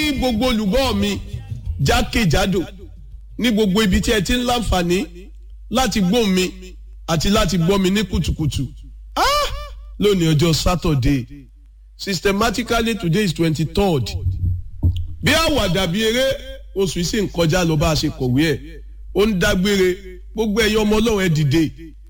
gbogbo olùgbọ́ mi jákèjádò ní gbogbo ibi tí ẹ ti ń láǹfààní láti gbọ́ mi àti láti gbọ́ mi ní kùtùkùtù ah lónìí ọjọ́ Saturday systematically today is twenty third bí àwàdà bí eré oṣù yìí sì ń kọjá lọ bá a ṣe kọ̀wé ẹ̀ ó ń dágbére gbogbo ẹ̀yin ọmọ ọlọ́run ẹ̀ dìde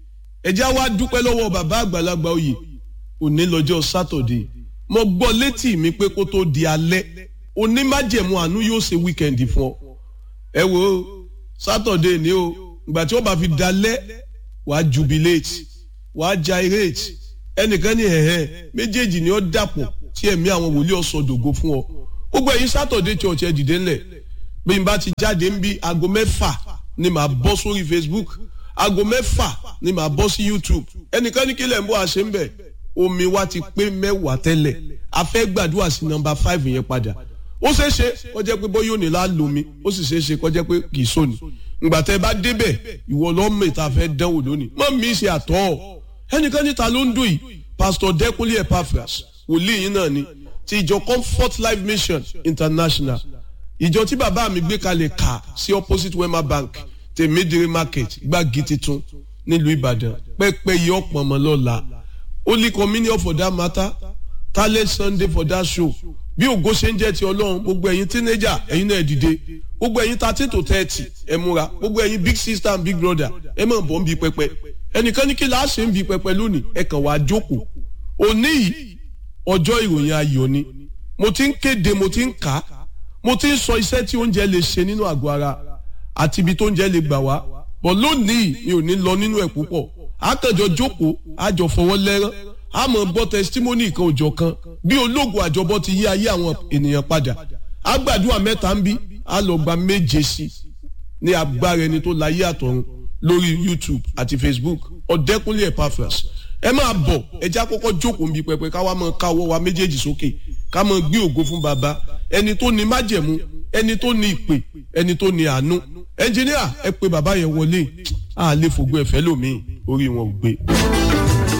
ẹ jẹ́ wá dúpẹ́ lọ́wọ́ bàbá àgbàlagbà oyè òní lọ́jọ́ Saturday mo gbọ́ létí mi pé kó tó di alẹ́ onímájẹ̀mú àánú yóò ṣe wíkẹ̀ndì fún ọ ẹ wo Saturday ni o ìgbà tí wọ́n bá fi dalẹ́ wàá jubilate wàá gyrate ẹnìkan ní ẹ̀hẹ́ méjèèjì ni ó dàpọ̀ tí ẹ̀mí àwọn wòlíì ọ̀sọ̀dògo fún ọ gbogbo ẹ̀yin Saturday church ẹ̀ dìde ńlẹ̀ bí n bá ti jáde ń bí aago mẹ́fà ni màá bọ́ sórí Facebook aago mẹ́fà ni màá bọ́ sí YouTube ẹnìkan ní kílẹ̀ ń bọ́ àṣẹ ń bẹ̀ omi wa ti pé mẹ́wàá tẹ́lẹ̀ a fẹ́ gbàdúrà sí nọ́mbà five yẹn padà ó ṣeé ṣe kó jẹ́ pé bóyá òní la lomi ó sì ṣeé ṣe kó jẹ́ pé kì í sóni ìgbà tẹ́ bá débẹ̀ ìwọ lọ́mọ ìta fẹ́ dánwò lónìí mọ́ mi ṣe àtọ́ ẹnìkan níta ló ń dùn yìí Pastor Dẹ́kunlé Epaphras wòlíì yín náà ni ti ìjọ Comfort Life Mission International ìjọ tí bàbá mi gbé kalẹ̀ kà sí opposite Wema Bank tèmídìrí market gbági titun nílùú Ìbàdàn pẹ́pẹ́ yìí ọ̀pọ̀ ọmọ lọ́la Holy Communion for that matter talent Sunday for that show bí ògo ṣe ń jẹ́ ti Ọlọ́run gbogbo ẹ̀yin teenager ẹ̀yin náà dìde gbogbo ẹ̀yin thirteen to thirty ẹ múra gbogbo ẹ̀yin big sister and big brother ẹ máa bọ̀ ń bi pẹpẹ ẹnìkan ní kí la ṣe ń bi pẹpẹ lónìí ẹ kàn wá jókòó òní yìí ọjọ́ ìròyìn ayọ̀ ni mo ti ń kéde mo ti ń kà á mo ti ń sọ iṣẹ́ tí oúnjẹ lè ṣe nínú àgọ́ ara àti ibi tó oúnjẹ lè gbà wá bọ̀ lónìí mi ò ní lọ nínú ẹ̀ púpọ̀ àkànjọ jókòó àjọ fọwọ́ lẹ́rán àmọ́ gbọ́ testimony kan òjọ̀ kan bí ológun àjọbọ ti yí ayé àwọn ènìyàn padà àgbàdua mẹ́ta ń bí a lọ gba méje sí ní agbára ẹni tó láyé àtọ̀run lórí YouTube àti Facebook Ọ̀dẹ́kúnlé Epaphras ẹ máa bọ̀ ẹjẹ́ àkọ́kọ́ jókòó nbí pẹpẹ káwa máa ká ọwọ́ wa méjèèjì sókè ká máa gbé ògo fún baba ẹni tó ní májẹ̀mú ẹni tó ní ìpè ẹni tó ní àánú ẹnjìníà ẹ pé bàbá yẹn wọlé àlè fògbó ẹ̀fẹ́ lómi orí wọn ò gbé.